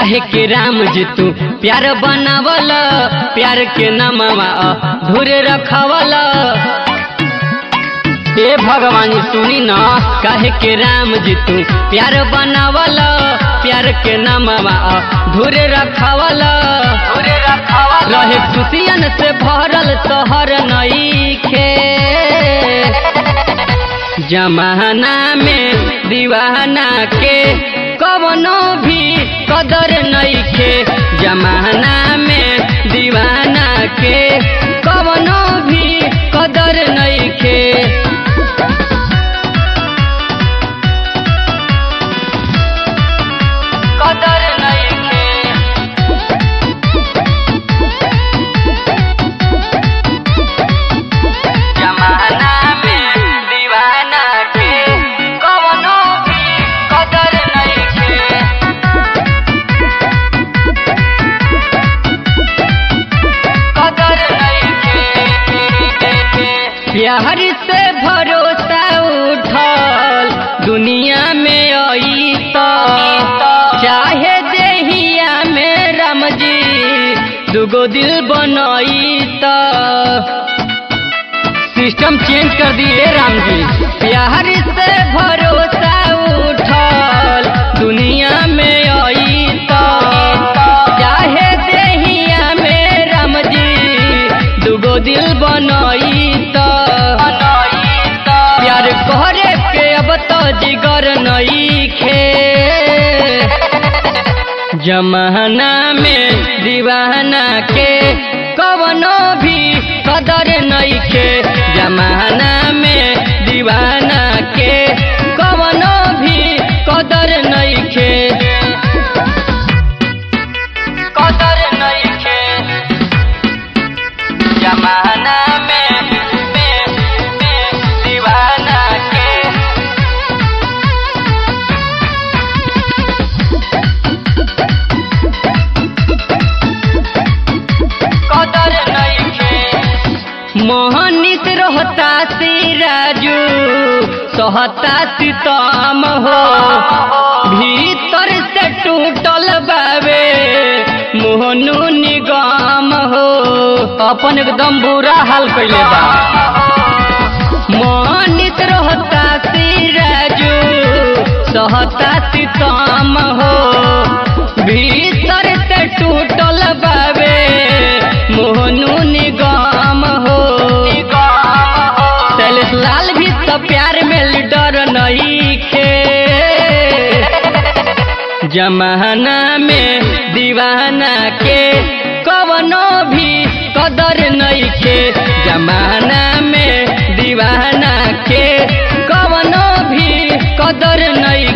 काहे के राम जी तू प्यार बनावल प्यार के नमवा धुर रखवल ए भगवान सुनी न काहे के राम जी तू प्यार बनावल प्यार के नमवा धुर रखवल रहे खुशियन से भरल शहर नईखे जमाना में दीवाना के कवनो भी कदर नईखे जमाना में दीवाना के कवनो भी कदर नईखे कदर नईखे जमाना में दीवाना के कवनो भी कदर नईखे कदर नईखे प्यार से भरोसा उठल दुनिया में आई तो चाहे देहिया में राम जी दुगो दिल बनई तो सिस्टम चेंज कर दिए राम जी प्यार से भरोसा उठल दुनिया में आई तो चाहे देहिया में राम जी दुगो दिल बनई तो प्यार करे के अब तो जिगर नई खे जमाना में दीवाना के कवनो भी कदर नईखे जमाना में दीवाना के कवनो भी कदर नईखे कदर नईखे जमाना में में में दीवाना के कदर नईखे मोहनित रहता सी राजू सहता सितम हो भीतर से टूटल बावे मोहनु निगम हो अपन एकदम बुरा हाल कैले बा मोहनित रहता सी राजू सहता सितम हो भीतर से टूटल बावे मोहनु निगम हो शैलेश लाल भी तो प्यार में लीडर नहीं खे जमाना में दीवाना के कवनो भी कदर नहीं खे जमाना में दीवाना के कवनो भी कदर नहीं